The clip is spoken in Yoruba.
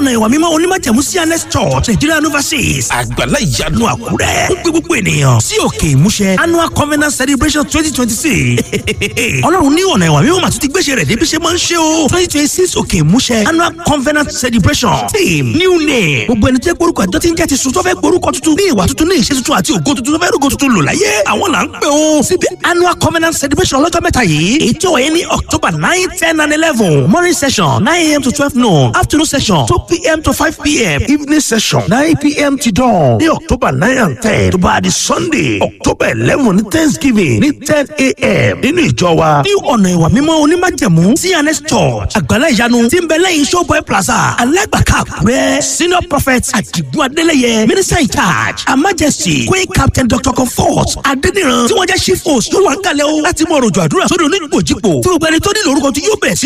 ọ̀nà ìwà mímọ́ onímọ̀jẹ̀mú cns church nigeria overseas àgbàlá ìyanu àkúrẹ́ ó gbé gbogbo ènìyàn sí òkè ìmúṣẹ annual covenant celebration twenty twenty six ọlọ́run ní ọ̀nà ìwà mímọ́ màtún ti gbéṣẹ́ rẹ̀ débi ṣe máa ń ṣe o twenty twenty six òkè ìmúṣẹ annual covenant celebration team new name gbogbo ẹni tí orúkọ àjọ ti ń jẹ́ ti sùn tó fẹ́ gborúkọ tuntun ní ìwà tuntun ní ìṣe tuntun àti ògo tuntun tó fẹ́ rògo tuntun lò láyé àwọn là ń pè ó síbi annual covenant celebration ọlọ́jọ́ mẹ́ta yìí èyí tí ó wáyé ní october nine ten and eleven morning session nine a.m. to twelve noon afternoon session two p.m. to five p.m. evening session nine p.m. to dawn ní october nine and ten tó bá di sunday october eleven ní thanksgiving ní ten a.m. nínú ìjọ wa ní ọ̀nà ìwà mímọ́ onímájẹ̀mú cns church àgbàlá ìyanu tí ń bẹ lẹ́yìn showboy plaza alágbàká àkúrẹ́ senior prophet àdìgún adélẹ́yẹ minister in charge her majesty queen captain dr comfort adéníran tí wọ́n jẹ́ chief host ló wà ń kalẹ̀ o láti mọ òròjò àdúrà sódò onígbòjìpò tí gbogbo ẹni tó nílò orúkọ tí yóò bẹ̀ sí